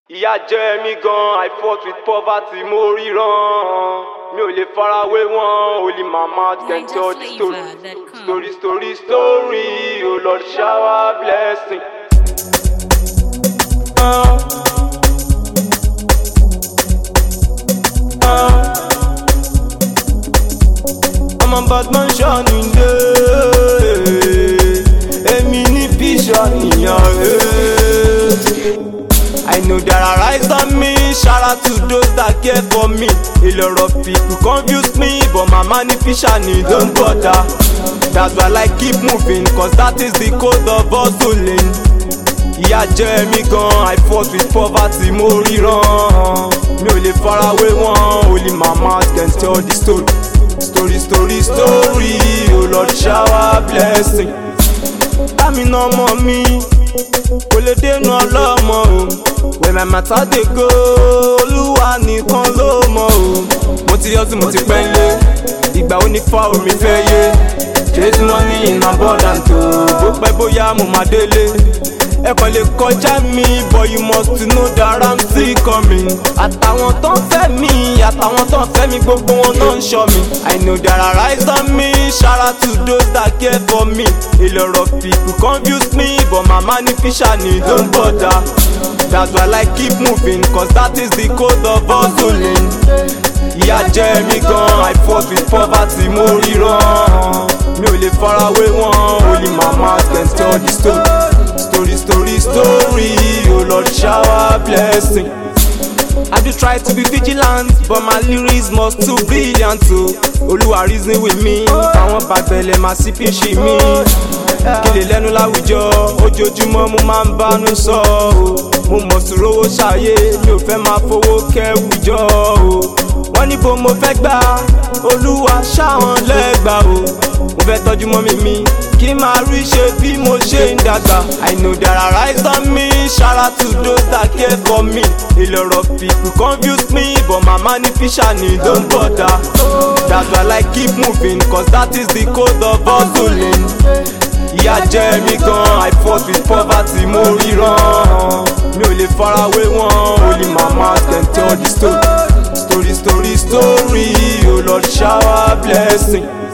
ìyà jẹ mí gan i fought with poverty mo ríran mi ò lè farawé wọn only mama can tell the story NigerFlavor.com. story story story oh lord shower blessing. Uh, uh, I'm a bad man shining day èmi ní bíṣọ nìyàn rẹ̀. I know there are eyes on me, shout out to those that care for me. A lot of people confuse me, but my money fisher need don't bother. That's why I keep moving, cause that is the code of hustling. Ìyà jẹ mí gan, I fought with poverty, mo ríran. Mi ò lè farawé wọn, only mama can tell the story. Story, story, story, oh Lord shower blessing. Lámi náà mọ̀ mí, kò lè dénú ọlọ́mọ o. Where my matter dey go, olúwa nìkan ló mọ̀ o. Mo ti yọ tí mo ti pẹ́ lé, ìgbà ó ní fa omi fẹ́ yé. Chase money in abundance o, bó pẹ́ bóyá mo máa délé. Ẹ kàn lè kọjá mi, but you must know that I'm still coming. Àtàwọn tó ń fẹ́ mi, àtàwọn tó ń fẹ́ mi, gbogbo wọn náà ń ṣọ́ mi. I know there are eyes on me, shout out to those that care for me. A lot of people confuse me, but my money fisher need don't bother. That's why I keep moving, cause that is the code of hustling. Ìyà jẹ mí gan, I fought with poverty, mo ríran. Mi ò lè farawé wọn, only mama can tell the story. Story, story, story, oh Lord shower blessing. I do try to be vigilant, but my lyrics must too brilliant o. Olúwa reason with me, àwọn bàbẹ̀lẹ̀ máa sì fi ṣì mí. Kí lè lẹ́nu láwùjọ, ojoojúmọ́ mo máa ń bánú sọ o. Mo mọ̀ sí rówó ṣàyé, mi ò fẹ́ máa fowó kẹ́wùjọ o. Wọ́n ní bo mo fẹ́ gbà, Olúwa ṣáwọn lẹ́gbà o. Mo fẹ́ tọ́jú mọ́mí mi, kí n máa rí ṣe bí mo ṣe ń dàgbà. I know there are eyes on me, shout out to those that care for me. A lot of people confuse me, but my money fisher need don't bother. That's why I keep moving, cause that is the code of hustling. Ìyà jẹ mí gan, I fought with poverty, mo ríran. Mi ò lè farawé wọn, only mama can tell the story. Story, story, story, oh Lord shower blessing.